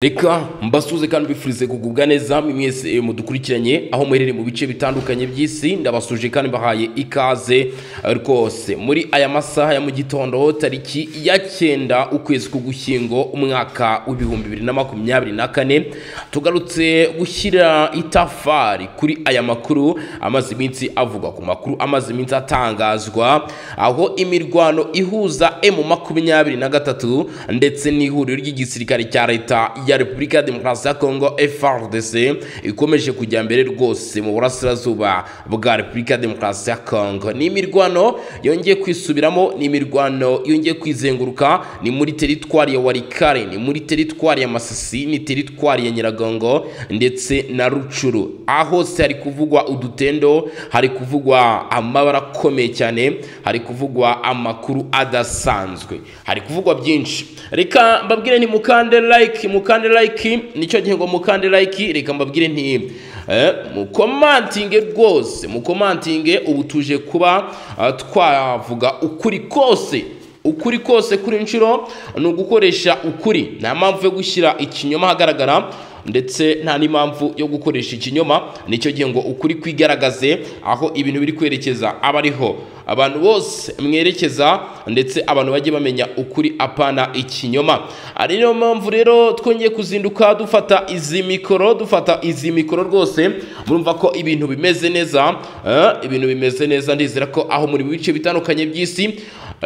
reka mbasuze kandi mbifurize kugubwa neza mwese mudukurikiranye aho muherereye mu bice bitandukanye by'isi ndabasuje kandi mbahaye ikaze rwose muri aya masaha ya mu gitondo tariki ya cyenda ukwezi k'ugushyingo umwaka w'ibihumbi bibiri na makumyabiri na kane tugarutse gushyira itafari kuri aya makuru amaze iminsi avugwa ku makuru amaze iminsi atangazwa aho imirwano ihuza emu makumyabiri na gatatu ndetse n'ihuriro ry'igisirikare cya leta ya repubulika ya demokarasi ya kongo frdc ikomeje kujya mbere rwose mu burasirazuba bwa repubulika ya demokarasi ya kongo ni imirwano yongeye kwisubiramo ni imirwano yongeye kwizenguruka ni muri teritwari ya warikare ni muri teritwari ya masisi ni teritwari ya nyiragongo ndetse na rucuru aho hose hari kuvugwa udutendo hari kuvugwa amabara akomeye cyane hari kuvugwa amakuru adasanzwe hari kuvugwa byinshi reka mbabwire ni mukande like mukande like nicyo gihe ngo mukande like reka mbabwire nti eh, mukomantinge rwose mukomantinge ubu tuje kuba uh, twavuga ukuri kose ukuri kose kuri inshuro ni ugukoresha ukuri nta mpamvu yo gushyira ikinyoma ahagaragara ndetse nta n'impamvu yo gukoresha ikinyoma nicyo gihe ngo ukuri kwigaragaze aho ibintu biri kwerekeza aba ariho abantu bose mwerekeza ndetse abantu bajye bamenya ukuri apana ikinyoma ari niyo mpamvu rero twongeye kuzinduka dufata izi mikoro dufata izi mikoro rwose murumva ko ibintu bimeze neza eh, ibintu bimeze neza ndizera ko aho muri mu bice bitandukanye by'isi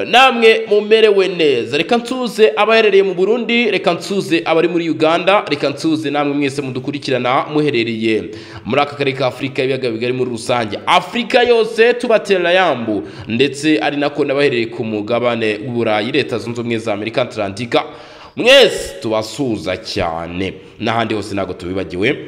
namwe mumerewe neza reka nsuze abaherereye mu burundi reka nsuze abari muri uganda reka nsuze namwe mwese mudukurikirana muherereye muri aka karere ka afurika ibiyaga bigari muri rusange afurika yose tubatera yambu ndetse ari nako n'abaherereye ku mugabane w'uburayi leta zunze ubumwe za amerika atalantika mwese tubasuhuza cyane n'ahandi hose ntabwo tubibagiwe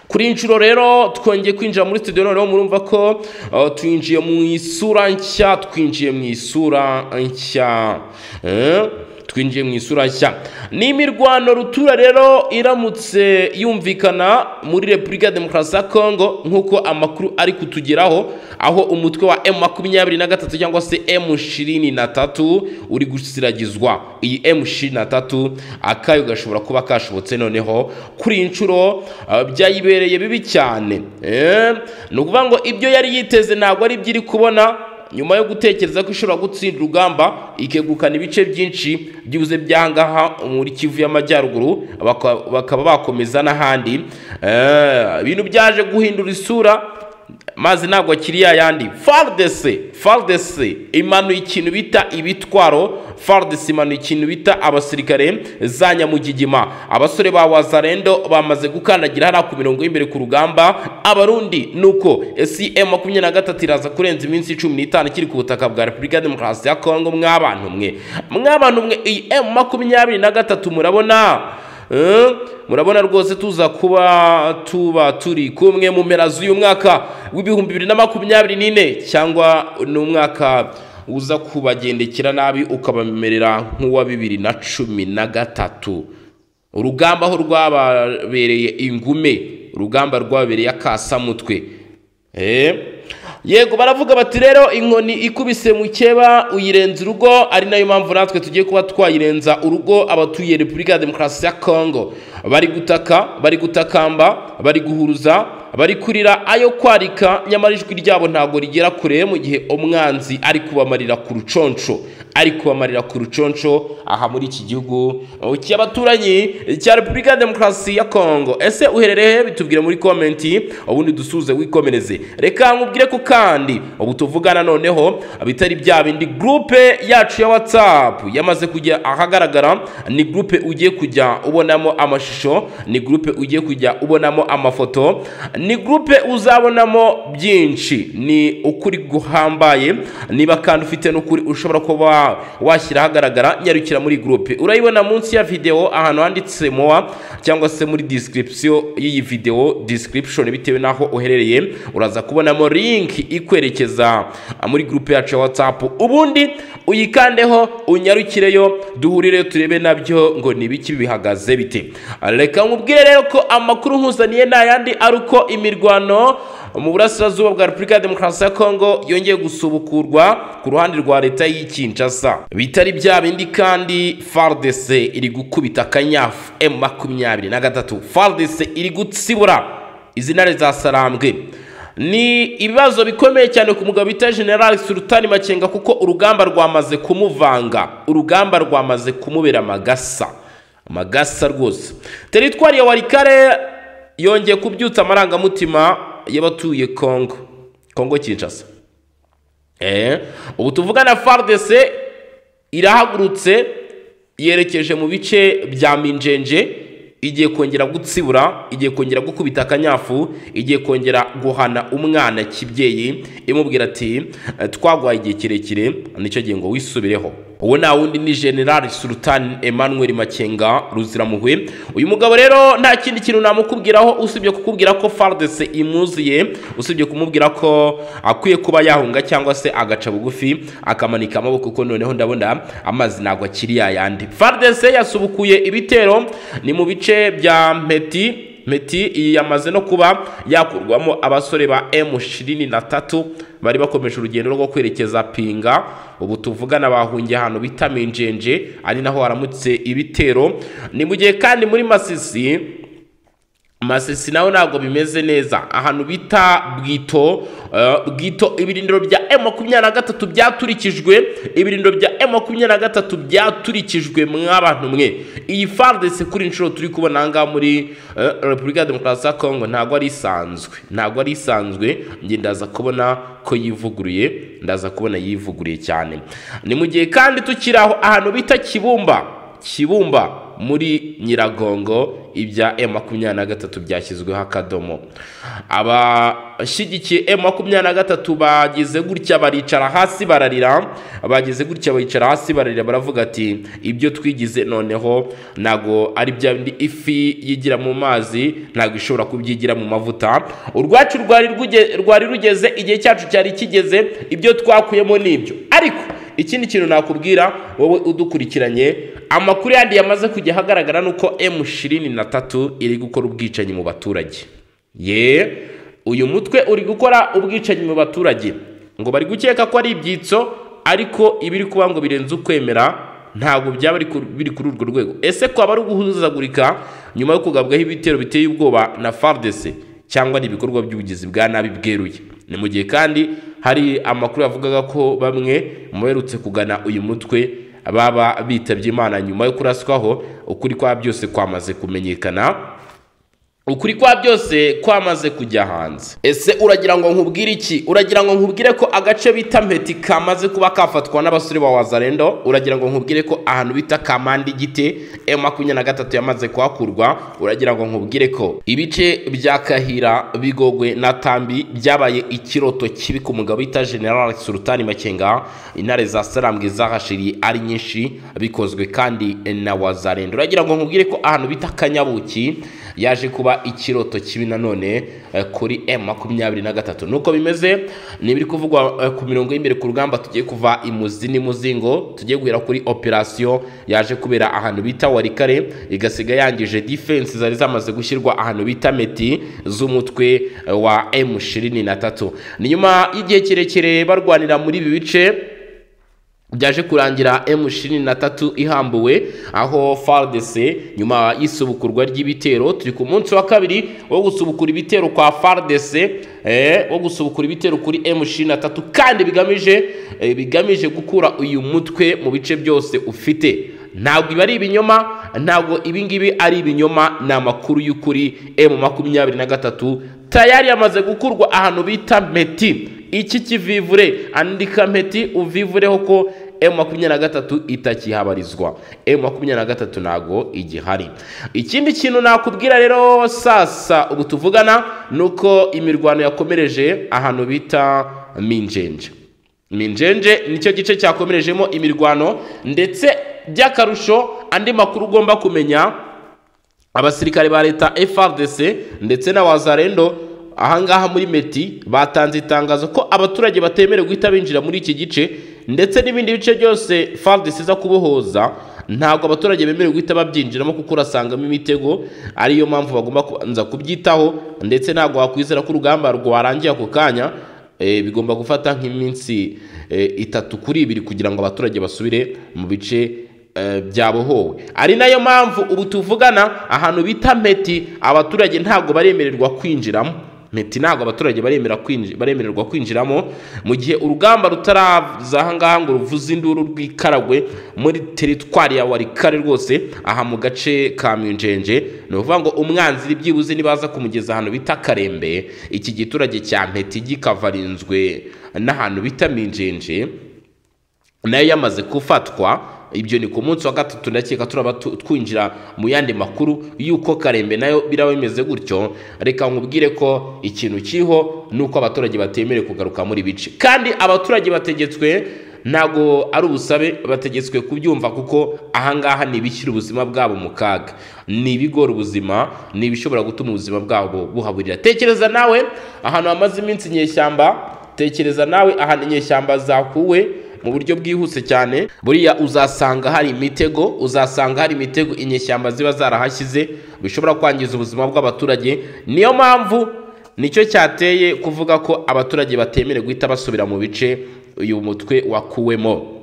kuri inshuro rero twongeye kwinjira muri studio noneho murumva ko uh, twinjiye mu isura nshya twinjiye mu isura nshya eh? twinjiye mu isura nshya ni imirwano rutura rero iramutse yumvikana muri repubulika ya demokarasi ya kongo nk'uko amakuru ari kutugeraho aho umutwe wa emu makumyabiri na gatatu cyangwa se emu ishirini na tatu uri gusiragizwa iyi emu ishirini na tatu akayo gashobora kuba kashobotse noneho kuri iyi nshuro uh, byayibereye bibi cyane eh? ni ukuvuga ngo ibyo yari yiteze ntabwo ari byo iri kubona nyuma yo gutekereza ko ishobora gutsinda urugamba ikegukana ibice byinshi byuze byangaha muri kivu y'amajyaruguru bakaba bakomeza n'ahandi ibintu byaje guhindura isura maze ntabwo akiri yayandi fardese fardese imanuye ikintu bita ibitwaro fardese imanuye ikintu bita abasirikare za nyamugigima abasore ba wazarendo bamaze gukandagira hariya ku mirongo y'imbere ku rugamba abarundi nuko cm makumyabiri na gatatu iraza kurenza iminsi cumi n'itanu ikiri ku butaka bwa repubulika ya demokarasi ya kongo mw'abantu mwe mw'abantu mwe iyi m makumyabiri na gatatu murabona murabona rwose tuza kuba tuba turi kumwe mu mpera z'uyu mwaka w'ibihumbi bibiri na makumyabiri n'ine cyangwa n'umwaka uza kubagendekera nabi ukabamerera nk'uwa bibiri na cumi na gatatu urugamba aho rwababereye ingume urugamba rwababereye akasamutwe yego baravuga bati rero inkoni ikubise mukeba uyirenza urugo ari nayo mpamvu natwe tugiye kuba twayirenza urugo abatuye repubulika ya demokarasi ya kongo bari gutaka bari gutakamba bari guhuruza bari kurira ayo kwarika nyamara ijwi ryabo ntabwo rigera kure mu gihe umwanzi ari kubamarira ku ruconco ari kubamarira ku ruconco aha muri iki gihugu cy'abaturanyi cya repubulika ya demokarasi ya kongo ese uherereye bitubwire muri komenti ubundi dusuze wikomereze reka nkubwire ko kandi ubu tuvugana noneho bitari bya bindi gurupe yacu ya watsapu yamaze kujya ahagaragara ni gurupe ugiye kujya ubonamo amashusho ni gurupe ugiye kujya ubonamo amafoto ni gurupe uzabonamo byinshi ni ukuri guhambaye niba kandi ufite n'ukuri ushobora kuba washyira ahagaragara nyarukira muri gurupe urayibona munsi ya videwo ahantu handitse mowa cyangwa se muri disikiripsiyo y'iyi videwo disikiripshoni bitewe n'aho uherereye uraza kubonamo linki ikwerekeza muri gurupe yacu ya watsapu ubundi uyikandeho unyarukireyo duhurireyo turebe nabyo ngo ni ibiki bihagaze bite reka nkubwire rero ko amakuru nkuzaniye ni ayandi ari uko imirwano mu burasirazuba bwa repubulika ya demokarasi ya kongo yongeye gusubukurwa ku ruhande rwa leta y'i kinshasa bitari bya bindi kandi fardc iri gukubita akanyafu emu makumyabiri na gatatu fardc iri gutsibura izina rizasarambwe ni ibibazo bikomeye cyane ku mugabo bita general sultani makenga kuko urugamba rwamaze kumuvanga urugamba rwamaze kumubera amagasa amagasa rwose teritwari ya warikare yongeye kubyutsa amarangamutima y'abatuye kongo kongo kinshasa eh ubu tuvugana fardc irahagurutse yerekeje mu bice bya minjenje igiye kongera gutsibura igiye kongera gukubita akanyafu igiye kongera guhana umwana kibyeyi imubwira ati twagwaye igihe kirekire nicyo gihe ngo wisubireho uwo nta wundi ni general sultan emmanuel makenga ruziramuhwe uyu mugabo rero nta kindi kintu namukubwiraho usibye kukubwira ko fardc imuzuye usibye kumubwira ko akwiye kuba yahunga cyangwa se agaca bugufi akamanika amaboko kuko noneho ndabona amazi ntabwo akiri yayandi fardc yasubukuye ibitero ni mu bice bya mpeti meti iyi yamaze no kuba yakurwamo abasore ba M23 bari bakomeje urugendo rwo kwerekeza pinga ubu tuvugana bahungiye ahantu bita Minjenje ari naho haramutse ibitero ni mu gihe kandi muri Masisi Masisi naho ntabwo bimeze neza ahantu bita Bwito uh, Bwito ibirindiro bya M23 byaturikijwe ibirindiro bya M23 byaturikijwe mw'abantu mwe iyi FARDC kuri inshuro turi kubona aha muri uh, Repubulika ya Demokarasi ya Kongo ntabwo ari isanzwe ntabwo ari isanzwe njye ndaza kubona ko yivuguruye ndaza kubona yivuguruye cyane ni mu gihe kandi tukiraho ahantu bita Kibumba Kibumba muri nyiragongo ibya emu makumyabiri na gatatu byashyizweho akadomo abashyigikiye emu makumyabiri na gatatu bagize gutya baricara hasi bararira bagize gutya bicara hasi bararira baravuga ati ibyo twigize noneho ntabwo ari bya bindi ifi yigira mu mazi ntabwo ishobora kubyigira mu mavuta urwacu rwari rugeze igihe cyacu cyari kigeze ibyo twakuyemo ni ibyo ariko ikindi kintu nakubwira wowe udukurikiranye amakuru yandi yamaze kujya ahagaragara ni uko emu ishirini na tatu iri gukora ubwicanyi mu baturage ye uyu mutwe uri gukora ubwicanyi mu baturage ngo bari gukeka ko ari ibyitso ariko ibiri kuba ngo birenze ukwemera ntabwo byaba biri kuri urwo rwego ese kwaba ari uguhuzagurika nyuma yo kugabwaho ibitero biteye ubwoba na fardese cyangwa n'ibikorwa by'ubugizi bwa nabi bweruye ni mu gihe kandi hari amakuru yavugaga ko bamwe mu baherutse kugana uyu mutwe baba bitabye imana nyuma yo kuraswaho ukuri kwa byose kwamaze kumenyekana ukuri kwa byose kwamaze kujya hanze ese uragira ngo nkubwire iki uragira ngo nkubwire ko agace bita mpeti kamaze kuba kafatwa n'abasore ba wazarendo uragira ngo nkubwire ko ahantu bita kamanda igite emu makumyabiri na gatatu yamaze kuhakurwa uragira ngo nkubwire ko ibice bya kahira bigogwe na tambi byabaye ikiroto kibi ku mugabo bita general sultani makenga intare za sarambwe zahashiriye ari nyinshi bikozwe kandi na wazarendo uragira ngo nkubwire ko ahantu bita kanyabuki yaje kuba ikiroto kibi nanone kuri m makumyabiri na gatatu nuko bimeze nibiri kuvugwa ku mirongo y'imbere ku rugamba tugiye kuva imuzi n'imuzingo tugiye guhera kuri operasiyo yaje kubera ahantu bita warikare igasiga yangije defense zari zamaze gushyirwa ahantu bita meti z'umutwe wa m ishirini na tatu ni nyuma y'igihe kirekire barwanira muri ibi bice byaje kurangira M23 ihambuwe aho FARDC nyuma y'isubukurwa ry'ibitero turi ku munsi wa kabiri wo gusubukura ibitero kwa FARDC eh wo gusubukura ibitero kuri M23 kandi bigamije eh, bigamije gukura uyu mutwe mu bice byose ufite ntabwo ibi ari ibinyoma ntabwo ibingibi ari ibinyoma ni amakuru y'ukuri M23 tayari yamaze gukurwa ahantu bita Meti iki kivivure andika mpeti uvivureho ko emu makumyabiri na gatatu itakihabarizwa emu makumyabiri na gatatu ntago igihari ikindi kintu nakubwira rero sasa ubu tuvugana ni uko imirwano yakomereje ahantu bita minjenje minjenje nicyo gice cyakomerejemo imirwano ndetse by'akarusho andi makuru ugomba kumenya abasirikare ba leta frdc ndetse na wazarendo ahangaha muri meti batanze itangazo ko abaturage batemerewe guhita binjira muri iki gice ndetse n'ibindi bice byose fardc iza kubohoza ntabwo abaturage bemerewe guhita babyinjiramo kuko urasangamo imitego ariyo mpamvu bagomba kubanza kubyitaho ndetse ntabwo wakwizera ko urugamba rwarangiye ako kanya eh, bigomba gufata nk'iminsi eh, itatu kuri ibiri kugira ngo abaturage basubire mu bice eh, byabohowe ari nayo mpamvu ubu tuvugana ahantu bita meti abaturage ntabwo baremererwa kwinjiramo meti ntabwo abaturage baremera kwinji- baremererwa kwinjiramo mu gihe urugamba rutaraza aha ngaha ngo ruvuze induru rw'ikaragwe muri teritwari ya warikare rwose aha mu gace ka myunjenje ni ukuvuga ngo umwanzi byibuze nibaza kumugeza ahantu bita karembe iki giturage cya mpeti gikavarinzwe n'ahantu bita minjenje nayo yamaze gufatwa ibyo ni ku munsi wa gatatu ndakeka turaba tu- twinjira mu yandi makuru y'uko karembe nayo biraba bimeze gutyo reka nkubwire ko ikintu kiriho ni uko abaturage batemerewe kugaruka muri bice kandi abaturage bategetswe ntabwo ari ubusabe bategetswe kubyumva kuko ahangaha ni ibishyira ubuzima bwabo mu kaga ni ibigora ubuzima ni ibishobora gutuma ubuzima bwabo buhaburira tekereza nawe ahantu hamaze iminsi inyeshyamba tekereza nawe ahantu inyeshyamba zakuwe mu buryo bwihuse cyane buriya uzasanga hari imitego uzasanga hari imitego inyeshyamba ziba zarahashyize bishobora kwangiza ubuzima bw'abaturage niyo mpamvu nicyo cyateye kuvuga ko abaturage batemerewe guhita basubira mu bice uyu mutwe wakuwemo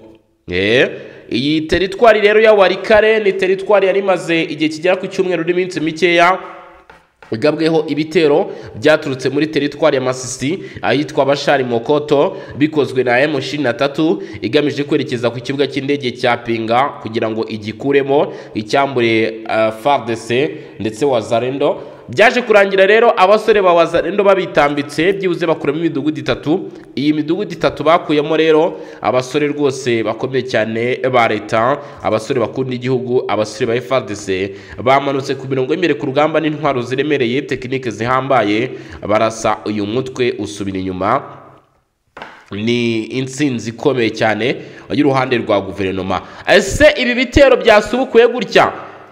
Eh, iyi teritwari rero ya warikare ni teritwari yari imaze igihe kigera ku cyumweru n'iminsi mikeya igabweho ibitero byaturutse muri teritwari ya masisi ahitwa bashari mokoto bikozwe na M23 igamije kwerekeza ku kibuga cy'indege cya pinga kugira ngo igikuremo icyambure uh, FARDC ndetse wazarendo byaje kurangira rero abasore ba wazarendo babitambitse byibuze bakuramo imidugudu itatu iyi midugudu itatu bakuyemo rero abasore rwose bakomeye cyane ba leta abasore bakunda igihugu abasore ba FARDC bamanutse ku mirongo y'imbere ku rugamba n'intwaro ziremereye tekinike zihambaye barasa uyu mutwe usubira inyuma ni intsinzi ikomeye cyane y'uruhande rwa guverinoma ese ibi bitero byasubukuye gutya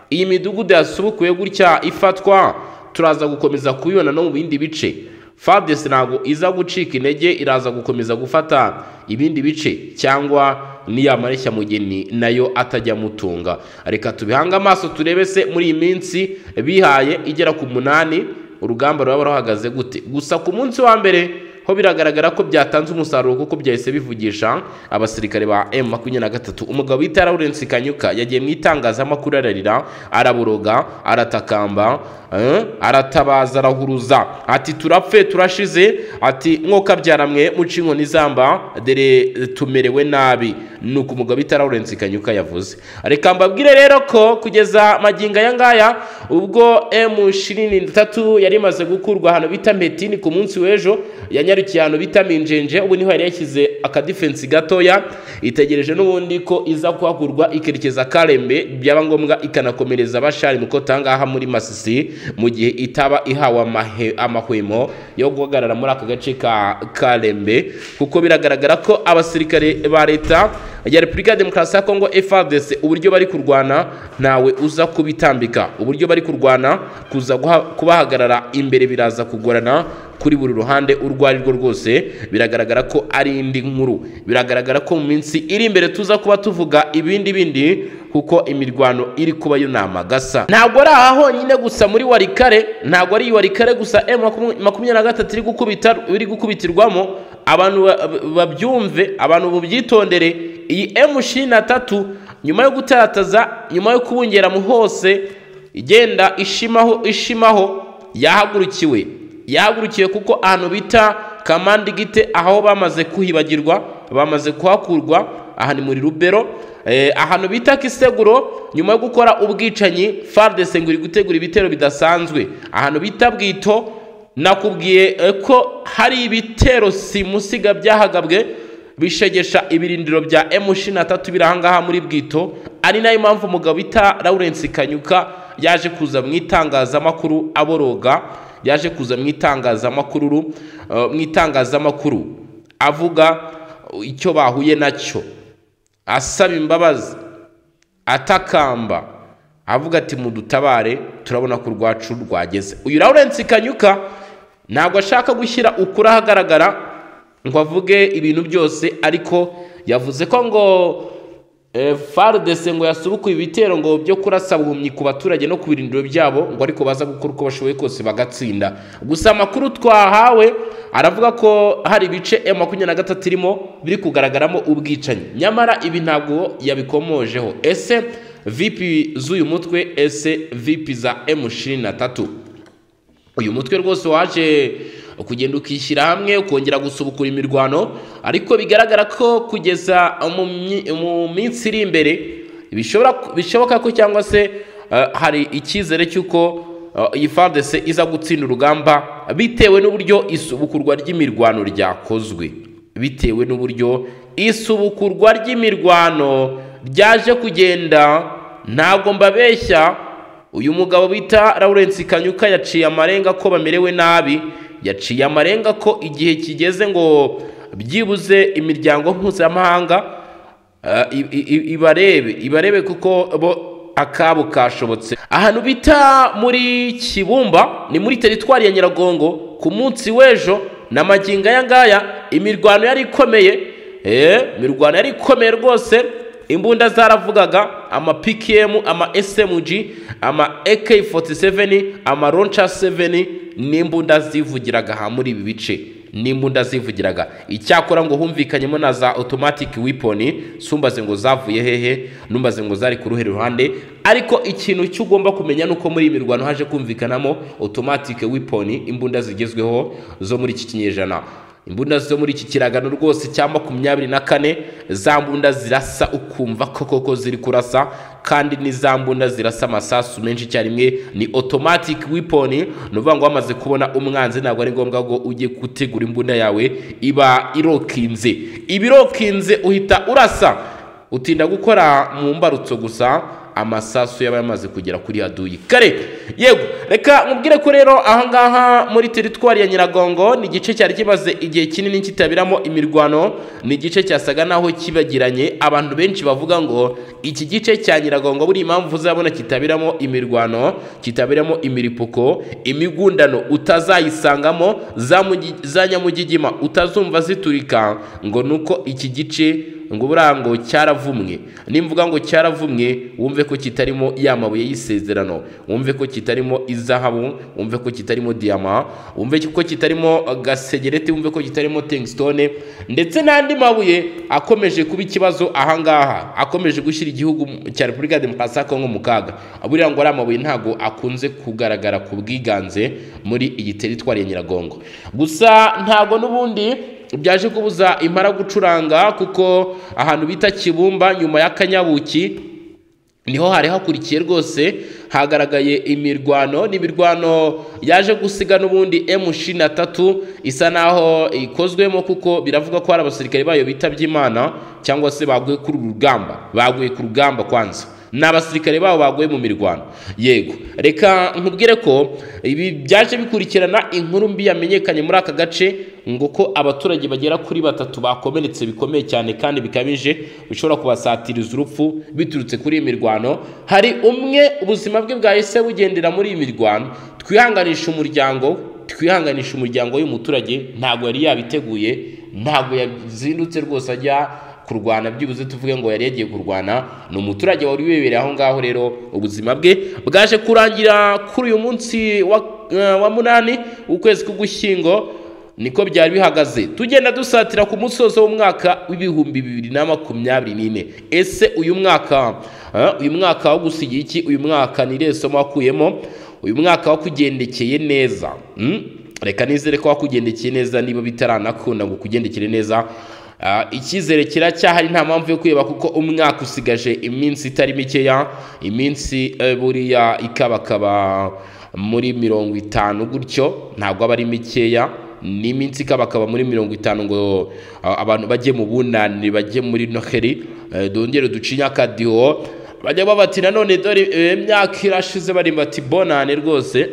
iyi midugudu yasubukuye gutya ifatwa turaza gukomeza kubibona no mu bindi bice fadesi ntabwo iza gucika intege iraza gukomeza gufata ibindi bice cyangwa n'iyamareshya mugeni nayo atajya amutunga reka tubihange amaso turebe se muri iyi minsi bihaye igera ku munani urugamba ruraba ruhagaze gute gusa ku munsi wa mbere ho biragaragara ko byatanze umusaruro kuko byahise bivugisha abasirikare ba M23 umugabo bita Lawrence Kanyuka yagiye mu itangazamakuru ararira araboroga aratakamba eh, aratabaza arahuruza ati turapfe turashize ati nkoka byaramwe muca inkoni zamba dere tumerewe nabi nuko umugabo bita Lawrence Kanyuka yavuze reka mbabwire rero ko kugeza magingo aya ngaya ubwo M23 yari imaze gukurwa ahantu bita Metini ku munsi w'ejo yanyarukiye ahantu bita Minjenje ubu niho yari yashyize akadifensi gatoya itegereje n'ubundi ko iza kuhakurwa ikerekeza Karembe byaba ngombwa ikanakomereza abashari mu kotangaha muri Masisi mu gihe itaba ihawe amahe- amahwemo yo guhagarara muri aka gace ka Karembe kuko biragaragara ko abasirikare ba leta ya Repubulika ya Demokarasi ya Kongo FARDC uburyo bari kurwana ntawe uza kubitambika uburyo bari kurwana kuza guha- kubahagarara imbere biraza kugorana kuri buri ruhande urwo ari rwo rwose biragaragara ko ari indi nkuru biragaragara ko mu minsi iri imbere tuza kuba tuvuga ibindi bindi kuko imirwano iri kuba yo ni amagasa ntabwo ari aha honyine gusa muri warikare ntabwo ari iyi warikare gusa m makumyabiri na gatatu iri gukubita iri gukubitirwamo abantu ba- ba- babyumve abantu bubyitondere iyi m ishirini na tatu nyuma yo gutarataza nyuma yo kubungeramu hose igenda ishimaho ishimaho yahagurukiwe yahagurukiwe kuko ahantu bita kamandi gite aho bamaze kuhibagirwa bamaze kuhakurwa aha ni muri rubero eh, ahantu bita kiseguro nyuma yo gukora ubwicanyi fardese ngo iri gutegura ibitero bidasanzwe ahantu bita bwito nakubwiye eh, ko hari ibitero simusiga byahagabwe bishegesha ibirindiro bya M23 biri ahangaha muri Bwito ari nayo mpamvu umugabo bita Lawrence Kanyuka yaje kuza mu itangazamakuru aboroga yaje kuza mu itangazamakuru uh, mu itangazamakuru avuga uh, icyo bahuye nacyo asaba imbabazi atakamba avuga ati mudutabare turabona ko urwacu rwageze uyu Lawrence Kanyuka ntabwo ashaka gushyira ukuri ahagaragara ngo avuge ibintu byose ariko yavuze ko ngo farudese ngo yasubukuye ibitero ngo byo kurasa buhumyi ku baturage no ku birindiro byabo ngo ariko baza gukora uko bashoboye kose bagatsinda gusa amakuru twahawe aravuga ko hari ibice emu makumyabiri na gatatu irimo biri kugaragaramo ubwicanyi nyamara ibi ntabwo yabikomojeho ese vipi z'uyu mutwe ese vipi za emu ishirini na tatu uyu mutwe rwose waje kugenda ukishyira hamwe ukongera gusubukura imirwano ariko bigaragara ko kugeza mu myi- mu minsi iri imbere bishobora bishoboka ko cyangwa se eh, hari icyizere cy'uko eh, iyi fardese iza gutsinda urugamba bitewe n'uburyo isubukurwa ry'imirwano ryakozwe bitewe n'uburyo isubukurwa ry'imirwano ryaje kugenda ntabwo mbabeshya uyu mugabo bita Lawrence Kanyuka yaciye amarenga ko bamerewe nabi yaciye amarenga ko igihe kigeze ngo byibuze imiryango mpuzamahanga eh, i- i- i- ibarebe ibarebe kuko bo akabo kashobotse ahantu bita muri Kibumba ni muri teritwari ya Nyiragongo ku munsi w'ejo na magingo aya ngaya imirwano yari ikomeye eh, imirwano yari ikomeye rwose imbunda zaravugaga ama pkm ama smg ama ak47 ama roncha 7 ni imbunda zivugiraga aha muri ibi bice ni imbunda zivugiraga icyakora ngo humvikanyemo na za automatic weapon sumbaze ngo zavuye hehe numbaze ngo zari ku ruhe ruhande ariko ikintu cyo ugomba kumenya ni uko muri iyi mirwano haje kumvikanamo automatic weapon imbunda zigezweho zo muri iki kinyejana imbunda zo muri iki kiragano rwose cya makumyabiri na kane za mbunda zirasa ukumva ko koko ziri kurasa kandi ni za mbunda zirasa amasasu menshi icyarimwe ni automatic weapon ni ukuvuga ngo wamaze kubona umwanzi ntabwo ari ngombwa ngo ujye gutegura imbunda yawe iba irokinze iba irokinze uhita urasa utinda gukora mu mbarutso gusa amasasu yaba yamaze kugera kuri haduyi kare yego reka mubwire ko rero ahangaha muri teritwari ya nyiragongo ni igice cyari kimaze igihe kinini kitabiramo imirwano ni igice cyasaga naho kibagiranye abantu benshi bavuga ngo iki gice cya nyiragongo buri impamvu uzabona kitabiramo imirwano kitabiramo imiripuko imigundano utazayisangamo za mugi- za nyamugigima utazumva ziturika ngo ni uko iki gice ngo buriya ngo cyaravumwe nimvuga ngo cyaravumwe wumve ko kitarimo ya mabuye y'isezerano wumve ko kitarimo izahabu wumve ko kitarimo diyama wumve ko kitarimo gasegereti wumve ko kitarimo tengstone ndetse n'andi mabuye akomeje kuba ikibazo ahangaha akomeje gushyira igihugu cya repubulika demokarasi ya kongo mu kaga buriya ngo ari amabuye ntago akunze kugaragara ku bwiganze muri iyi teritwari ya nyiragongo gusa ntago n'ubundi byaje kubuza impara gucuranga kuko ahantu bita kibumba nyuma y'akanyabuki niho hari hakurikiye rwose hagaragaye imirwano ni imirwano yaje gusiga n'ubundi emu ishirini na tatu isa naho ikozwemo kuko biravuga ko hari abasirikare bayo bitabye imana cyangwa se baguye kuri uru rugamba baguye ku rugamba kwanza ni abasirikare babo baguye mu mirwano yego reka nkubwire ko ibi byaje bikurikirana inkuru mbi yamenyekanye muri aka gace ngo ko abaturage bagera kuri batatu bakomeretse bikomeye cyane kandi bikabije bishobora kubasatiriza urupfu biturutse kuri iyi mirwano hari umwe ubuzima bwe bwahise bugendera muri iyi mirwano twihanganisha umuryango we, twihanganisha umuryango w'umuturage ntabwo yari yabiteguye ntabwo yazindutse rwose ajya kurwana byibuze tuvuge ngo yari yagiye kurwana ni umuturage wari wibereye aho ngaho rero ubuzima bwe bwaje kurangira kuri uyu munsi wa, eh, wa munani ukwezi k'ugushyingo niko byari bihagaze tugenda dusatira ku musozo w'umwaka w'ibihumbi bibiri na makumyabiri n'ine ese uyu mwaka eh, uyu mwaka wo gusigira iki uyu mwaka ni irihe somo wakuyemo uyu mwaka wakugendekeye neza Mm? reka nizere ko wakugendekeye neza niba bitaranakunda ngo ukugendekere neza Ah, icyizere kiracyahari nta mpamvu yo kwiheba kuko umwaka usigaje iminsi itari mikeya iminsi eh, buriya ikabakaba muri mirongo itanu gutyo ntabwo aba ari mikeya ni iminsi ikabakaba muri mirongo itanu ngo ah, abantu bajye mu bunani bajye muri noheri eh, dongere ducinya akadiho bajya babati nanone dore eh, imyaka irashize bari bati bonane rwose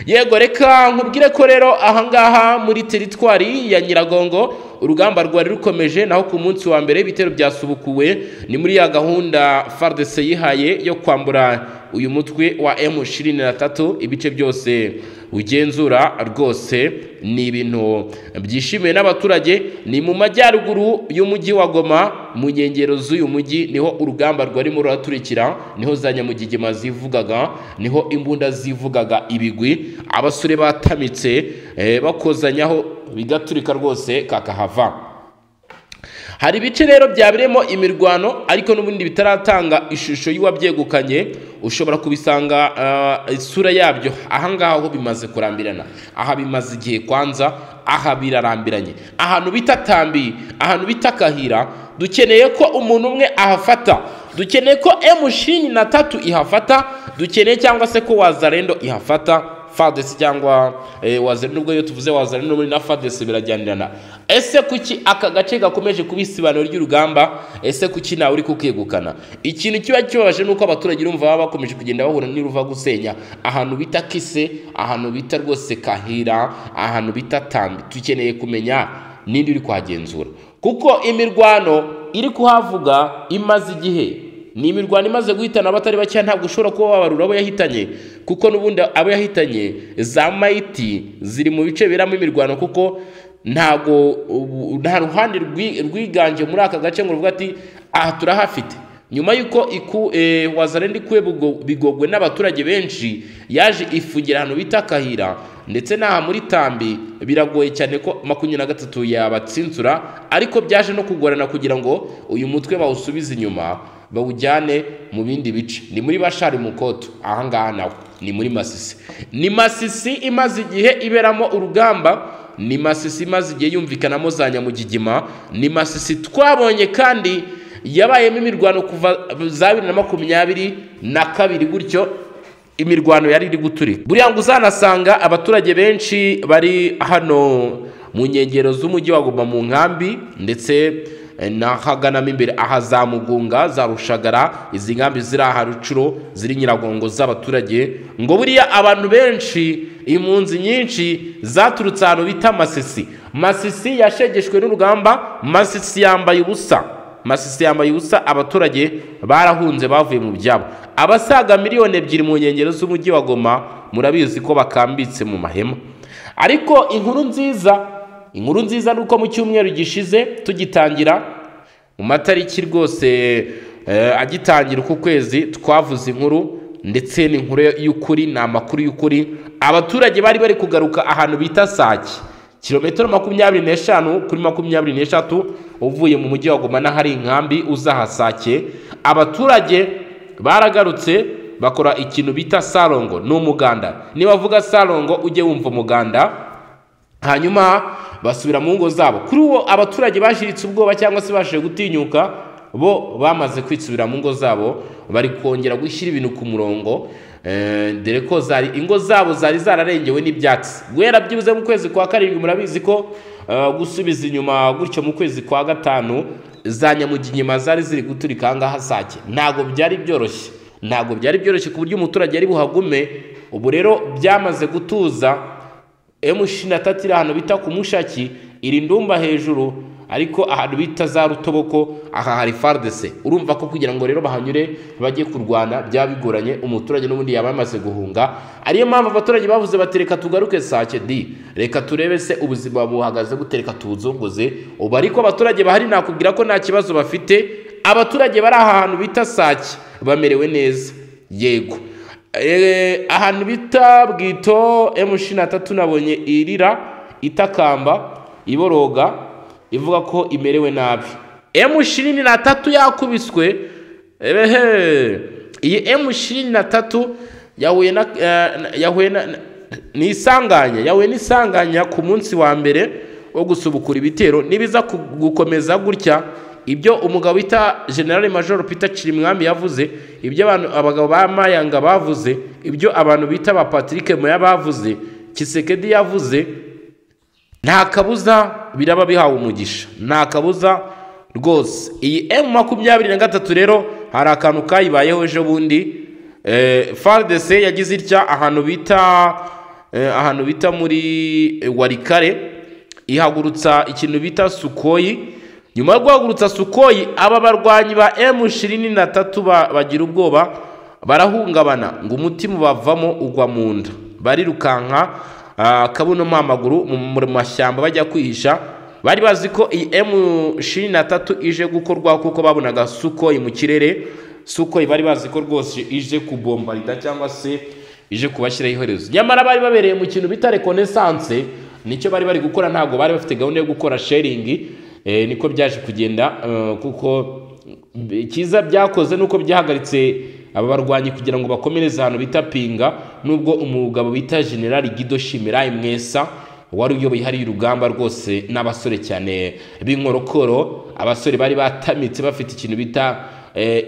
yego reka nkubwire ko rero ahangaha muri teritwari ya nyiragongo urugamba rwari rukomeje naho ku munsi wa mbere ibitero byasubukuwe ni muri ya gahunda FARDC yihaye yo kwambura uyu mutwe wa M23 ibice byose ugenzura rwose ni ibintu byishimiwe n'abaturage ni mu majyaruguru y'umujyi wa Goma mu nkengero z'uyu mujyi niho urugamba rwarimo ruraturikira niho za nyamugigima zivugaga niho imbunda zivugaga ibigwi abasore batamitse eh, bakozanyaho bigaturika rwose kakahava hari ibice rero byabereyemo imirwano ariko n'ubundi bitaratanga ishusho y'uwabyegukanye ushobora kubisanga uh, isura yabyo ahangaha aho bimaze kurambirana aha bimaze igihe kwanza aha birarambiranye ahantu bita tambi ahantu bita kahira dukeneye ko umuntu umwe ahafata dukeneye ko M23 na tatu ihafata dukeneye cyangwa se ko wazarendo ihafata fadesi cyangwa eh, wazari nubwo iyo tuvuze wazari no muri na fadesi birajyanirana ese kuki aka gace gakomeje kuba isibaniro ry'urugamba ese kuki nawe uri kukegukana ikintu kiba kibabaje nuko abaturage urumva baba bakomeje kugenda bahura n'iruva gusenya ahantu bita kise ahantu bita rwose kahira ahantu bita tambi dukeneye kumenya ninde uri kuhagenzura kuko imirwano iri kuhavuga imaze igihe ni imirwano imaze guhitana abatari bakeya ntabwo ushobora kuba wabarura abo yahitanye kuko n'ubundi abo yahitanye za mayiti ziri mu bice biberamo imirwano kuko ntabwo nta ruhande rwiganje muri aka gace ngo ruvuga ati aha turahafite nyuma y'uko wazarenda ikuwe bigogwe n'abaturage benshi yaje ifugira ahantu bita kahira ndetse n'aha muri tambi biragoye cyane ko makumyabiri na gatatu yabatsinzura ariko byaje no kugorana kugira ngo uyu mutwe bawusubize inyuma bawujyane mu bindi bice ni muri bashari mukoto ahangaha nawe ni muri masisi ni masisi imaze igihe iberamo urugamba ni masisi imaze igihe yumvikanamo za nyamugigima ni masisi twabonye kandi yabayemo imirwano kuva za bibiri na makumyabiri na kabiri gutyo imirwano yari iri guturika buriya ngo uzanasanga abaturage benshi bari hano mu nkengero z'umujyi wa Goma mu nkambi ndetse nahaganamo imbere aha za mugunga za rushagara izi nkambi ziri aha rucuro ziri nyiragongo z'abaturage ngo buriya abantu benshi impunzi nyinshi zaturutse ahantu bita masisi masisi yashegeshwe n'urugamba masisi yambaye ubusa masisi yambaye ubusa abaturage barahunze bavuye mu byabo abasaga miliyoni ebyiri mu nkengero z'umujyi wa goma murabizi ko bakambitse mu mahema ariko inkuru nziza inkuru nziza ni uko mu cyumweru gishize tugitangira mu matariki rwose agitangira uku kwezi twavuze inkuru ndetse n'inkuru y'ukuri ni amakuru y'ukuri abaturage bari bari kugaruka ahantu bita sake kilometero makumyabiri n'eshanu kuri makumyabiri n'eshatu uvuye mu mujyi wa goma n'ahari inkambi uzahasake abaturage baragarutse bakora ikintu bita sarongo ni umuganda nibavuga sarongo ujye wumva umuganda hanyuma basubira mu ngo zabo kuri uwo abaturage bashiritse ubwoba cyangwa se bashoje gutinyuka bo bamaze kwitsubira mu ngo zabo bari kongera gushyira ibintu ku murongo dore ko zari ingo zabo zari zararengewe n'ibyatsi guhera byibuze mu kwezi kwa karindwi murabizi ko gusubiza inyuma gutyo mu kwezi kwa gatanu za nyamugigima zari ziri guturika ahangaha sake ntabwo byari byoroshye ntabwo byari byoroshye ku buryo umuturage ari buhagume ubu rero byamaze gutuza M23 iri ahantu bita ku mushaki iri ndumba hejuru ariko ahantu bita za rutoboko aha hari FARDC urumva ko kugira ngo rero bahanyure bajye kurwana byaba bigoranye umuturage n'ubundi yaba yamaze guhunga ariyo mpamvu abaturage bavuze bati reka tugaruke sake di reka turebe se ubuzima buhagaze gutereka tubuzunguze ubu ariko abaturage bahari nakubwira ko nta kibazo bafite abaturage bari ahantu bita sake bamerewe neza yego ahantu bita bwito M23 nabonye irira itakamba iboroga ivuga ko imerewe nabi M23 yakubiswe ebehe iyi M23 yahuye na yahuye na nisanganya yahuye nisanganya ku munsi wa mbere wo gusubukura ibitero nibiza gukomeza gutya ibyo umugabo bita generale major peter cirimwami yavuze ibyo abantu abagabo ba mayanga bavuze ibyo abantu bita ba patrick moya bavuze kisekedi yavuze nta kabuza biraba bihawe umugisha nta kabuza rwose iyi m makumyabiri na gatatu rero hari akantu kayibayeho ejo bundi fardc yagize itya ahantu bita ahantu bita muri warikare ihagurutsa ikintu bita sukoyi nyuma yo guhagurutsa sukoyi aba barwanyi ba emu ishirini na tatu bagira ubwoba barahungabana ngo umutima ubavamo ugwa mu nda barirukanka akabuno mu amaguru mu mashyamba bajya kwihisha bari bazi ko iyi emu ishirini na tatu ije gukorwa kuko babonaga sukoyi mu kirere sukoyi bari bazi ko rwose ije kubombarida cyangwa se ije kubashyiraho iherezo nyamara bari babereye mu kintu bita rekonesanse nicyo bari bari gukora ntabwo bari bafite gahunda yo gukora sharingi niko byaje kugenda kuko icyiza byakoze nuko byahagaritse aba barwanyi kugira ngo bakomereze ahantu bita pinga nubwo umugabo bita generali gido shimirayi mwesa wari uyoboye hariya urugamba rwose n'abasore cyane b'inkorokoro abasore bari batamitse bafite ikintu bita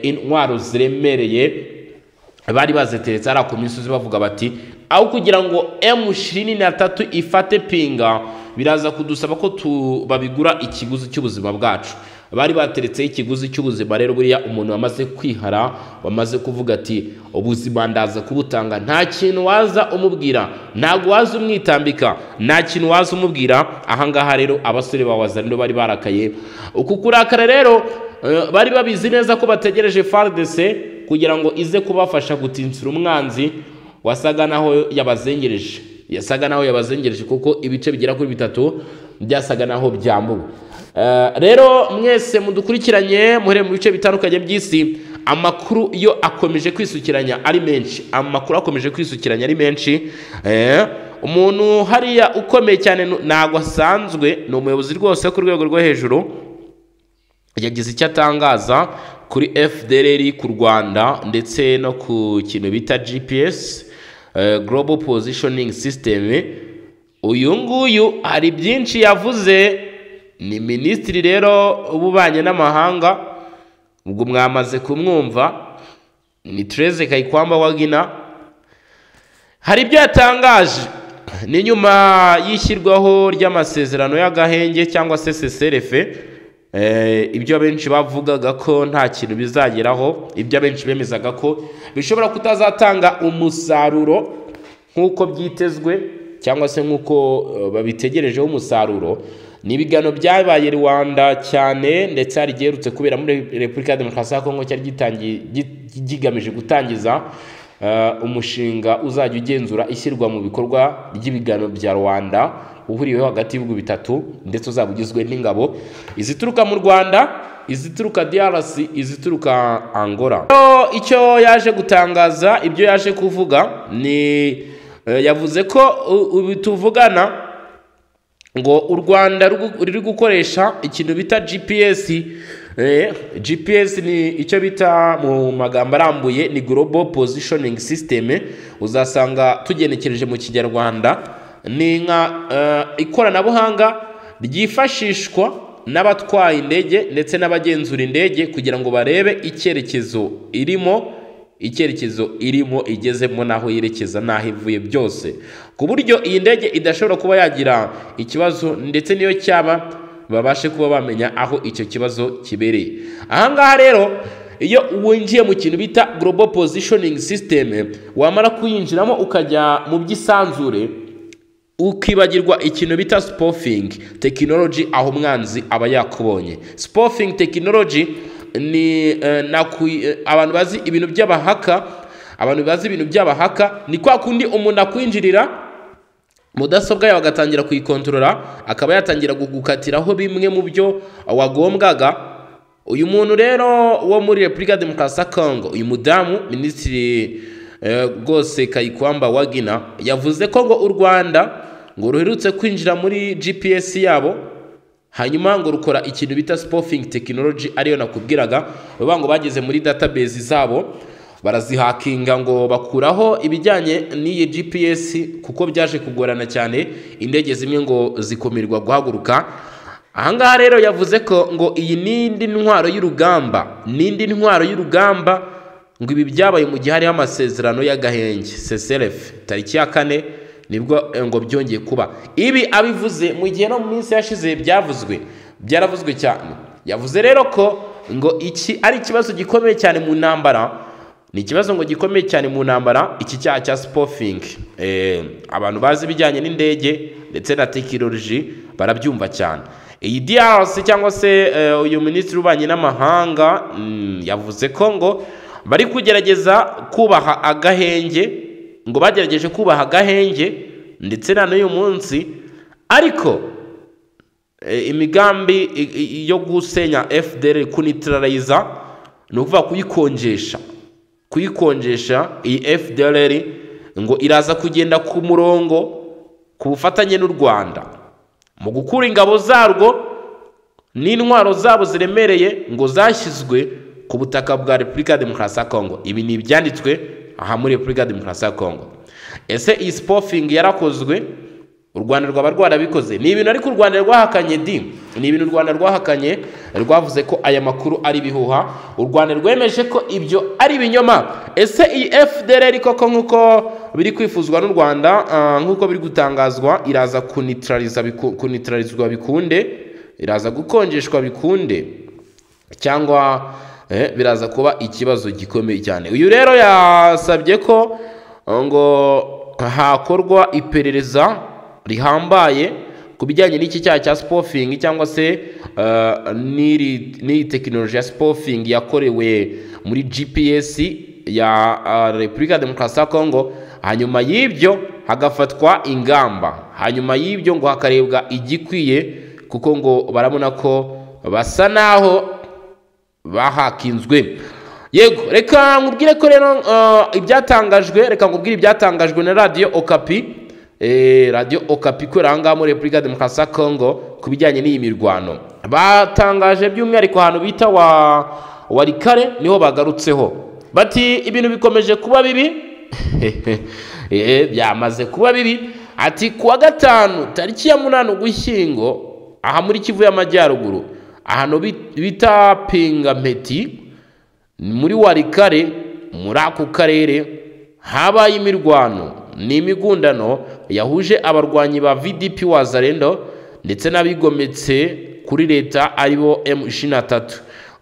intwaro ziremereye bari baziteretse ari ako misozi bavuga bati aho kugira ngo emu ishirini na tatu ifate pinga biraza kudusaba ko babigura ikiguzi cy'ubuzima bwacu bari bateretseho ikiguzi cy'ubuzima rero buriya umuntu wamaze kwihara wamaze kuvuga ati ubuzima ndaza kubutanga nta kintu waza umubwira ntabwo waza umwitambika nta kintu waza umubwira ahangaha rero abasore ba wazarino bari barakaye uku kurakara rero bari babizi neza ko bategereje faridese kugira ngo ize kubafasha gutinsira umwanzi wasaga naho yabazengereje yasaga naho yabazengereje kuko ibice bigera kuri bitatu byasaga naho byambuwe rero mwese mudukurikiranye muhere mu bice bitandukanye by'isi amakuru yo akomeje kwisukiranya ari menshi amakuru akomeje kwisukiranya ari menshi umuntu hariya ukomeye cyane ntabwo asanzwe ni umuyobozi rwose ku rwego rwo hejuru yagize icyo atangaza kuri fdr ku rwanda ndetse no ku kintu bita gps global positioning system uyu nguyu hari byinshi yavuze ni minisitiri rero w'ububanyi n'amahanga ubwo mwamaze kumwumva ni tereze kayikwamba wagina hari ibyo yatangaje ni nyuma y'ishyirwaho ry'amasezerano y'agahenge cyangwa se seserefe ibyo benshi bavugaga ko nta kintu bizageraho ibyo abenshi bemezaga ko bishobora kutazatanga umusaruro nk'uko byitezwe cyangwa se nk'uko babitegerejeho umusaruro ni ibiganiro byabaye rwanda cyane ndetse hari igiherutse kubera muri repubulika ya demokarasi ya kongo cyari kigamije gutangiza umushinga uzajya ugenzura ishyirwa mu bikorwa ry'ibiganiro bya rwanda uhuriweho hagati y'ibihugu bitatu ndetse uzaba ugizwe n'ingabo izituruka mu rwanda izituruka drc izituruka angola icyo yaje gutangaza ibyo yaje kuvuga ni yavuze ko tuvugana ngo u rwanda ruri gukoresha ikintu bita gps gps ni icyo bita mu magambo arambuye ni global positioning system uzasanga tugenekereje mu kinyarwanda ni nka ikoranabuhanga ryifashishwa n'abatwaye indege ndetse n'abagenzura indege kugira ngo barebe icyerekezo irimo icyerekezo irimo igezemo n'aho yerekeza n'aho ivuye byose ku buryo iyi ndege idashobora kuba yagira ikibazo ndetse n'iyo cyaba babashe kuba bamenya aho icyo kibazo kibereye ahangaha rero iyo winjiye mu kintu bita global positioning system wamara kuyinjiramo ukajya mu by'isanzure ukibagirwa ikintu bita spoofing tekinoloji aho umwanzi aba yakubonye spoofing tekinoloji ni abantu bazi ibintu by'abahaka abantu bazi ibintu by'abahaka ni kwa kundi umuntu akwinjirira mudasobwa yawe agatangira kuyikontorora akaba yatangira gukatiraho bimwe mu byo wagombwaga uyu muntu rero wo muri repubulika ya demokarasi ya kongo uyu mudamu minisitiri rwose kayikwamba wagina yavuze ko ngo u rwanda ngo ruherutse kwinjira muri gps yabo hanyuma ngo rukora ikintu bita spoofing tekinoloji ariyo nakubwiraga bavuga ngo bageze muri database zabo barazihakinga ngo bakuraho ibijyanye n'iyi gps kuko byaje kugorana cyane indege zimwe ngo zikumirwa guhaguruka ahangaha rero yavuze ko ngo iyi n'indi ntwaro y'urugamba n'indi ntwaro y'urugamba ngo ibi byabaye mu gihe hariho amasezerano y'agahenge CCRF tariki ya kane nibwo ngo byongeye kuba ibi abivuze mu gihe no mu minsi yashize byavuzwe byaravuzwe cyane yavuze rero ko ngo iki ari ikibazo gikomeye cyane mu ntambara ni ikibazo ngo gikomeye cyane mu ntambara iki cyaha cya spofing abantu bazi ibijyanye n'indege ndetse na tekinoloji barabyumva cyane iyi DRC cyangwa se uyu minisitiri ubanye n'amahanga yavuze ko ngo bari kugerageza kubaha agahenge ngo bagerageje kubaha agahenge ndetse na n'uyu munsi ariko imigambi yo gusenya FDR kunitirarayiza ni ukuvuga kuyikonjesha kuyikonjesha iyi FDLR ngo iraza kugenda ku murongo ku bufatanye n'u Rwanda mu gukura ingabo zarwo n'intwaro zabo ziremereye ngo zashyizwe ku butaka bwa Repubulika Demokarasi ya Kongo ibi ni ibyanditswe aha muri Repubulika Demokarasi ya Kongo ese iyi spofing yarakozwe u Rwanda rwaba rwarabikoze ni ibintu ariko u Rwanda rwahakanye di ni ibintu u Rwanda rwahakanye rwavuze ko aya makuru ari ibihuha u Rwanda rwemeje ko ibyo ari ibinyoma ese iyi FDLR koko nk'uko biri kwifuzwa n'u Rwanda nk'uko biri gutangazwa iraza kunitralizwa bikunde iraza gukonjeshwa bikunde cyangwa biraza kuba ikibazo gikomeye cyane uyu rero yasabye ko ngo hakorwa iperereza rihambaye ku bijyanye n'iki cyaha cya spofing cyangwa se n'iyi tekinoloji ya spofing yakorewe muri gps ya repubulika demokarasi ya kongo hanyuma y'ibyo hagafatwa ingamba hanyuma y'ibyo ngo hakarebwa igikwiye kuko ngo barabona ko basa n'aho bahakinzwe yego reka nkubwire ko rero ibyatangajwe reka nkubwire ibyatangajwe na radiyo okapi radiyo okapi ikorera aha ngaha muri repubulika demokarasi ya kongo ku bijyanye n'iyi mirwano batangaje by'umwihariko ahantu bita wa warikare niho bagarutseho bati ibintu bikomeje kuba bibi byamaze kuba bibi ati kuwa gatanu tariki ya munani ugushyingo aha muri kivu y'amajyaruguru ahantu bita pingameti muri warikare muri ako karere habaye imirwano ni imigundano yahuje abarwanyi ba vdp wazarendo ndetse n'abigometse kuri leta aribo M23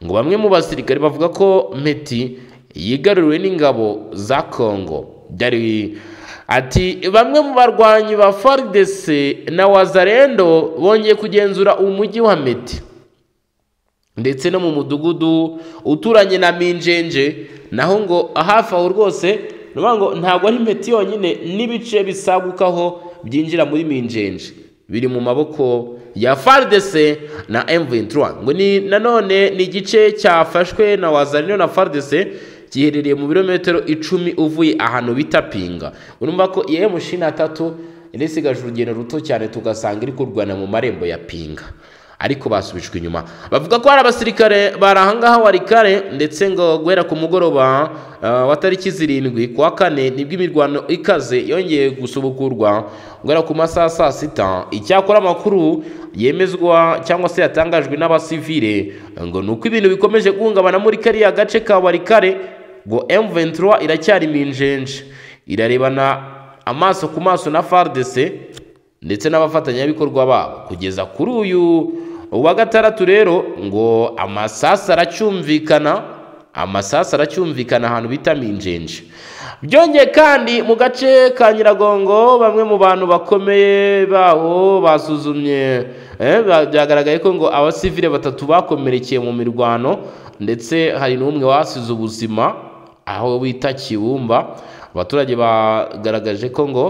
ngo bamwe mu basirikare bavuga ko meti yigaruriwe n'ingabo za Congo byari ati bamwe mu barwanyi ba FARDC na wazarendo bongeye kugenzura umujyi wa meti ndetse no mu mudugudu uturanye na Minjenje naho ngo hafi aho rwose ngo ntabwo ari impeti yonyine n'ibice bisagukaho byinjira muri minjenje biri mu maboko ya faridese na M23 ngo ni nanone ni igice cyafashwe na wazarino na faridese giherereye mu birometero icumi uvuye ahantu bita pinga urumva ko iya M23 inisigaje urugendo ruto cyane tugasanga iri kurwana mu marembo ya pinga ariko basubijwe inyuma bavuga ko hari abasirikare bari ahangaha warikare ndetse ngo guhera ku mugoroba wa tariki zirindwi ku wa kane nibwo imirwano ikaze yongeye gusubukurwa guhera ku masaha saa sita icyakora amakuru yemezwa cyangwa se yatangajwe n'abasivire ngo ni uko ibintu bikomeje guhungabana muri kariya gace ka warikare ngo M23 iracyari minjenje irarebana amaso ku maso na FARDC ndetse n'abafatanyabikorwa babo kugeza kuri uyu uwa gatandatu rero ngo amasasu aracyumvikana amasasu aracyumvikana ahantu bita minjenje byongeye kandi mu gace ka nyiragongo bamwe mu bantu bakomeye baho basuzumye byagaragaye ko ngo abasivile batatu bakomerekeye mu mirwano ndetse hari n'umwe wasize ubuzima aho bita kibumba abaturage bagaragaje ko ngo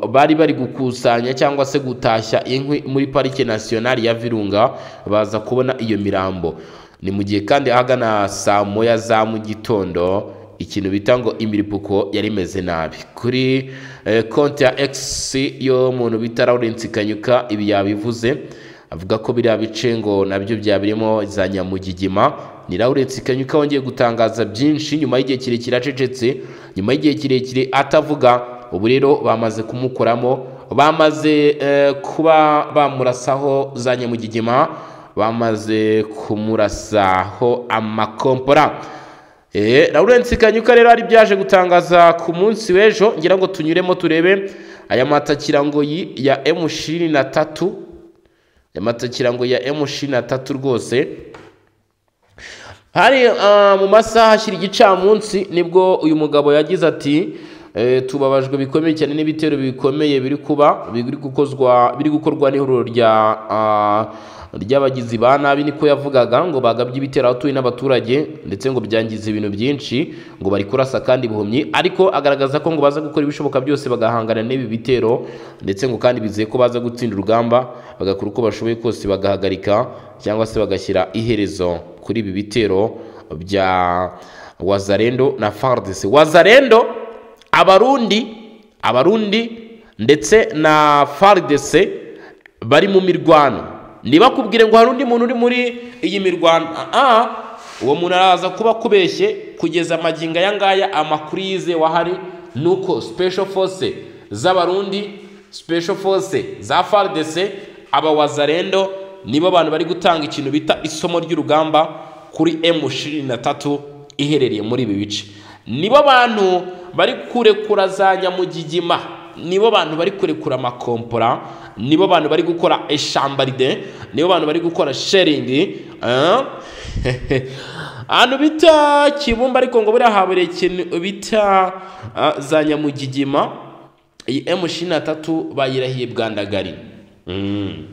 bari bari gukusanya cyangwa se gutashya inkwi muri parike nasiyonari ya virunga baza kubona iyo mirambo ni mu gihe kandi ahagana saa moya za mu gitondo ikintu bita ngo imiripuko yari imeze nabi kuri konti ya egisi y'umuntu bita lawurence kanyuka ibi yabivuze avuga ko biriya bice ngo nabyo byabirimo za nyamugigima ni lawurence kanyuka wongeye gutangaza byinshi nyuma y'igihe kirekire acecetse nyuma y'igihe kirekire atavuga ubu rero bamaze kumukoramo bamaze kuba bamurasaho za nyamugigima bamaze kumurasaho amakompora lawurence kanyuka rero ari byaje gutangaza ku munsi w'ejo ngira ngo tunyuremo turebe aya matakirangoyi ya emu ishirini na tatu aya matakirangoyi ya emu ishirini na tatu rwose hari ah, mu masaha ashyira igicamunsi nibwo uyu mugabo yagize ati "Eh, tubabajwe bikomeye cyane n'ibitero bikomeye biri kuba biri gukozwa biri gukorwa n'ihuriro rya ah, ry'abagizi ba nabi niko yavugaga ngo bagabye ibitero abatuye n'abaturage ndetse ngo byangiza ibintu byinshi ngo bari kurasa kandi ibihumyi ariko agaragaza ko ngo baza gukora ibishoboka byose bagahangana n'ibi bitero ndetse ngo kandi bizeye ko baza gutsinda urugamba bagakora uko bashoboye kose bagahagarika cyangwa se bagashyira iherezo kuri ibi bitero bya wazarendo na fardc wazarendo abarundi abarundi ndetse na fardc bari mu mirwano ntibakubwire ngo hari undi muntu uri muri iyi mirwano aa uwo muntu araza kuba akubeshye kugeza amagingo aya ngaya amakuru yize wahari ni uko special force z'abarundi special force za fardc aba wazarendo nibo bantu bari gutanga ikintu bita isomo ry'urugamba kuri M23 iherereye muri ibi bice nibo bantu bari kurekura za nyamugigima nibo bantu bari kurekura amakompora nibo bantu bari gukora eshambaride nibo bantu bari gukora sheringi ahantu bita kibumba ariko ngo buriya habereye ikintu bita ah, za nyamugigima iyi M23 bayirahiye bwandagari mm.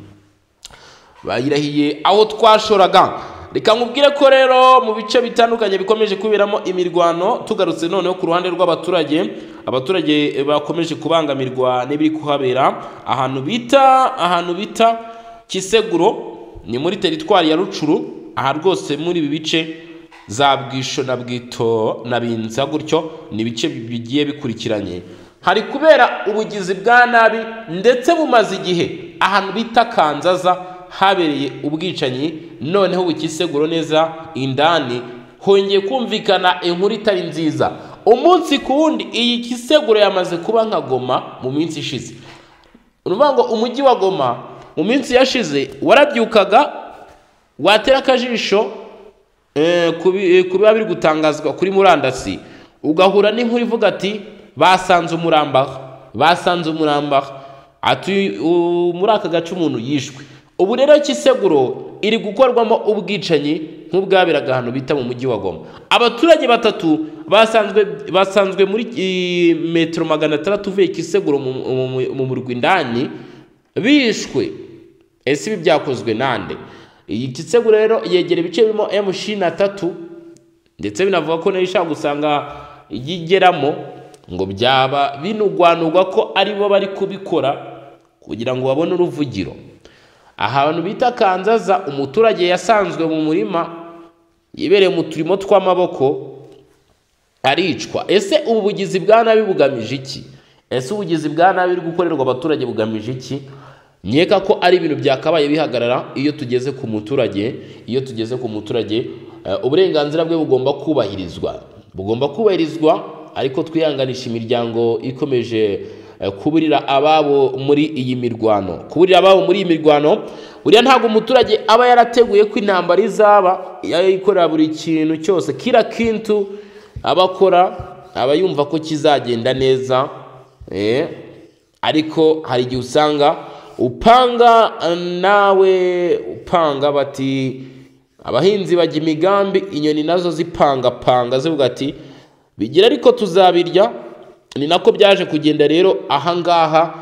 bayirahiye aho twashoraga reka nkubwire ko rero mu bice bitandukanye bikomeje kuberamo imirwano tugarutse noneho ku ruhande rw'abaturage abaturage bakomeje kubangamirwa n'ibiri kuhabera ahantu bita ahantu bita kiseguro ni muri teritwari ya rucuru aha rwose muri ibi bice za bwisho na bwito na binza gutyo ni ibice bigiye bikurikiranye hari kubera ubugizi bwa nabi ndetse bumaze igihe ahantu bita kanzaza habereye ubwicanyi noneho bukiseguro neza indani hongeye kumvikana inkuru itari nziza umunsi ku wundi iyi kiseguro yamaze kuba nka goma mu minsi ishize ni ukuvuga ngo umujyi wa goma mu minsi yashize warabyukaga watera akajisho eh, ku bi- eh, ku biba biri gutangazwa kuri murandasi ugahura n'inkuru ivuga ati basanze umurambaha basanze umurambaha ati "U- muri aka gace umuntu yishwe ubu rero kiseguro iri gukorwamo ubwicanyi nk'ubwaberaga ahantu bita mu mujyi wa goma abaturage batatu basanzwe basanzwe muri eh, metero magana atandatu uvuye kiseguro mu- mu- mu- mu murwi indani bishwe ese ibi byakozwe nande iyi kisego rero yegera ibice birimo m ishirini na tatu ndetse binavuga ko nayo ishaka gusanga yigeramo ngo byaba binugwanugwa ko ari bo bari kubikora kugira ngo babone uruvugiro ahantu bita kanzaza umuturage yasanzwe mu murima yibereye mu turimo tw'amaboko aricwa ese ubu bugizi bwa nabi bugamije iki ese ubugizi bwa nabi buri gukorerwa abaturage bugamije iki nkeka ko ari ibintu byakabaye bihagarara iyo tugeze ku muturage iyo tugeze ku muturage eh, uburenganzira bwe bugomba kubahirizwa bugomba kubahirizwa ariko twihanganisha imiryango ikomeje eh, kuburira ababo muri iyi mirwano kuburira ababo muri iyi mirwano buriya ntabwo umuturage aba yarateguye ko intambara izaba yayikorera buri kintu cyose kira kintu abakora aba yumva ko kizagenda neza eh, ariko hari igihe usanga upanga eh, nawe upanga bati abahinzi bajya imigambi inyoni nazo zipangapanga zivuga ati bigira ariko tuzabirya ni nako byaje kugenda rero ahangaha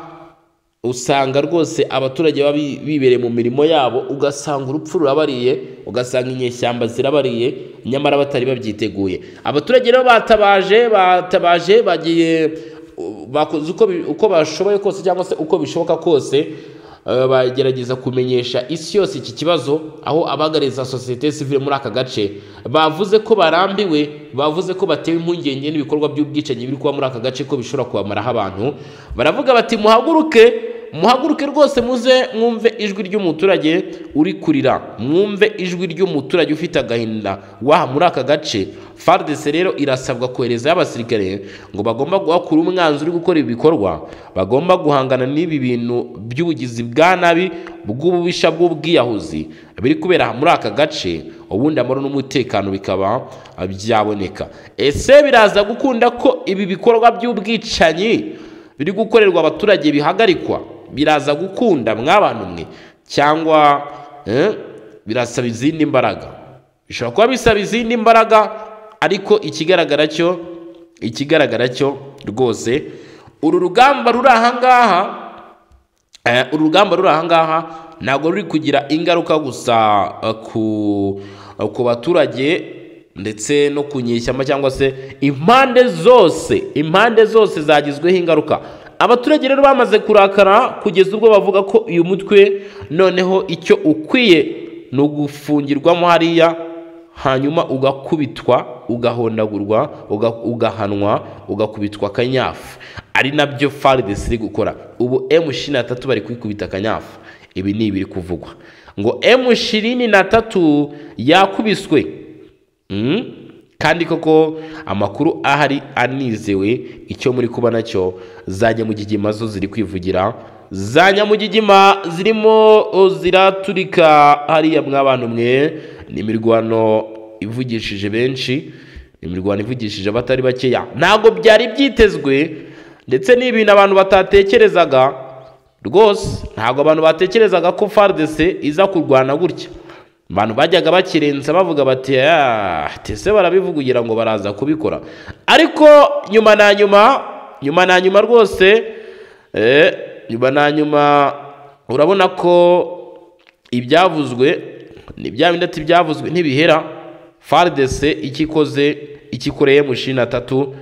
usanga rwose abaturage baba bi- bibereye mu mirimo yabo ugasanga urupfu rurabariye ugasanga inyeshyamba zirabariye nyamara batari babyiteguye abaturage rero batabaje batabaje bagiye u- bakoze uko, bi- uko bashoboye kose cyangwa se uko bishoboka kose eh, bagerageza kumenyesha isi yose iki kibazo aho abagariza sosiyete sivile muri aka gace bavuze ko barambiwe bavuze ko batewe impungenge n'ibikorwa by'ubwicanyi biri kuba muri aka gace ko bishobora kubamaraho abantu baravuga bati muhaguruke muhaguruke rwose muze mwumve ijwi ry'umuturage uri kurira mwumve ijwi ry'umuturage ufite agahinda waha muri aka gace fardese rero irasabwa koherezayo abasirikare ngo bagomba guhakura umwanzuro uri gukora ibi bikorwa bagomba guhangana n'ibi bintu by'ubugizi bwa nabi bw'ububisha bw'ubwiyahuzi biri kubera muri aka gace ubundi amahoro n'umutekano bikaba byaboneka ese biraza gukunda ko ibi bikorwa by'ubwicanyi biri gukorerwa abaturage bihagarikwa biraza gukunda mwabantu mwe cyangwa eh, birasaba izindi mbaraga bishobora kuba bisaba izindi mbaraga ariko ikigaragara cyo ikigaragara cyo rwose uru rugamba ruri ahangaha eh, uru rugamba ruri ahangaha ntabwo ruri kugira ingaruka gusa eh, ku eh, ku baturage ndetse no ku nyeshyamba cyangwa se impande zose impande zose zagizweho ingaruka abaturage rero bamaze kurakara kugeza ubwo bavuga ko uyu mutwe noneho icyo ukwiye ni ugufungirwamo hariya hanyuma ugakubitwa ugahondagurwa uga- ugahanwa ugakubitwa akanyafu ari nabyo faridesi iri gukora ubu emu ishirini na tatu bari kwikubita akanyafu ibi ni ibiri kuvugwa ngo emu ishirini na tatu yakubiswe Mm. kandi koko amakuru ahari anizewe icyo muri kuba nacyo za nyamugigima zo ziri kwivugira za nyamugigima zirimo o, ziraturika hariya mw'abantu mwe ni imirwano ivugishije benshi ni imirwano ivugishije abatari bakeya ntabwo byari byitezwe ndetse ni ibintu abantu batatekerezaga rwose ntabwo abantu batekerezaga ko fardc iza kurwana gutya abantu bajyaga bakirenza bavuga bati "Ah, tese barabivugugira ngo baraza kubikora ariko nyuma na nyuma nyuma na nyuma rwose eh, nyuma na nyuma urabona ko ibyavuzwe ni bya bindi ati byavuzwe ntibihera faridese ikikoze ikikoreye mu ishirini na tatu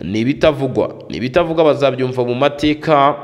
ni ibitavugwa ni ibitavugwa bazabyumva mu mateka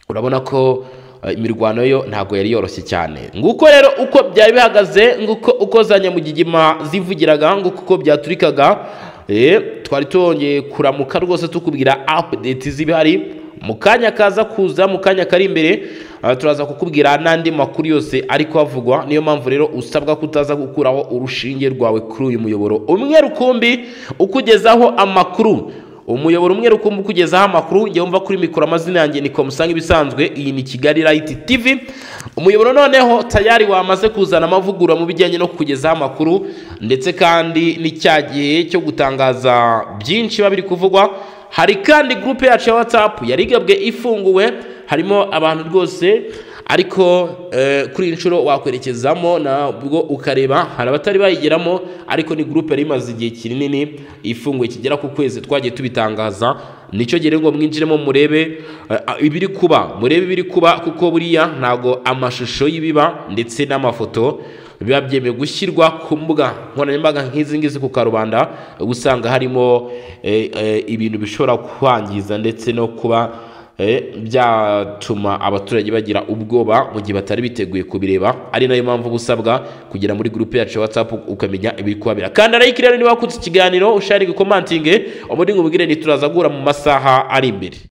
urabona ko eh, imirwano yo ntabwo yari yoroshye cyane nguko rero uko byari bihagaze nguko uko za nyamugigima zivugiraga nguko uko byaturikaga eh, twari twongeye kuramuka rwose tukubwira update z'ibihari mu kanya kaza kuza mu kanya kari imbere ah, turaza kukubwira n'andi makuru yose ari kuhavugwa niyo mpamvu rero usabwa kutaza gukuraho urushinge rwawe kuri uyu muyoboro umwe rukumbi ukugezaho amakuru umuyoboro umwe rukumbi ukugezaho amakuru njya wumva kuri mikoro amazina yanjye ni komusanga ibisanzwe iyi ni kigali rayiti tivi umuyoboro noneho tayari wamaze kuzana amavugurura mu bijyanye no kukugezaho amakuru ndetse kandi ni cya gihe cyo gutangaza byinshi biba biri kuvugwa hari kandi gurupe yacu ya watsapu yari igabwe ifunguwe harimo abantu rwose ariko eh, kuri iyi nshuro wakwerekezamo nabwo ukareba hari abatari bayigeramo ariko ni gurupe yari imaze igihe kinini ifunguye kigera ku kwezi twagiye tubitangaza nicyo gihe rero ngo mwinjiremo murebe eh, ah, ibiri kuba murebe ibiri kuba kuko buriya ntago amashusho y'ibiba ndetse n'amafoto biba byemewe gushyirwa ku mbuga nkoranyambaga nk'izi ngizi ku karubanda usanga harimo eh, eh, ibintu bishobora kwangiza ndetse no kuba Eh, byatuma abaturage bagira ubwoba mu gihe batari biteguye kubireba ari nayo mpamvu uba usabwa kugera muri gurupe yacu ya whatsapp ukamenya ibiri kuhabera kandi arayiki rero niba wakutse ikiganiro ushare gukomantinge ubundi nkubwire ntituraza guhura mu masaha ari imbere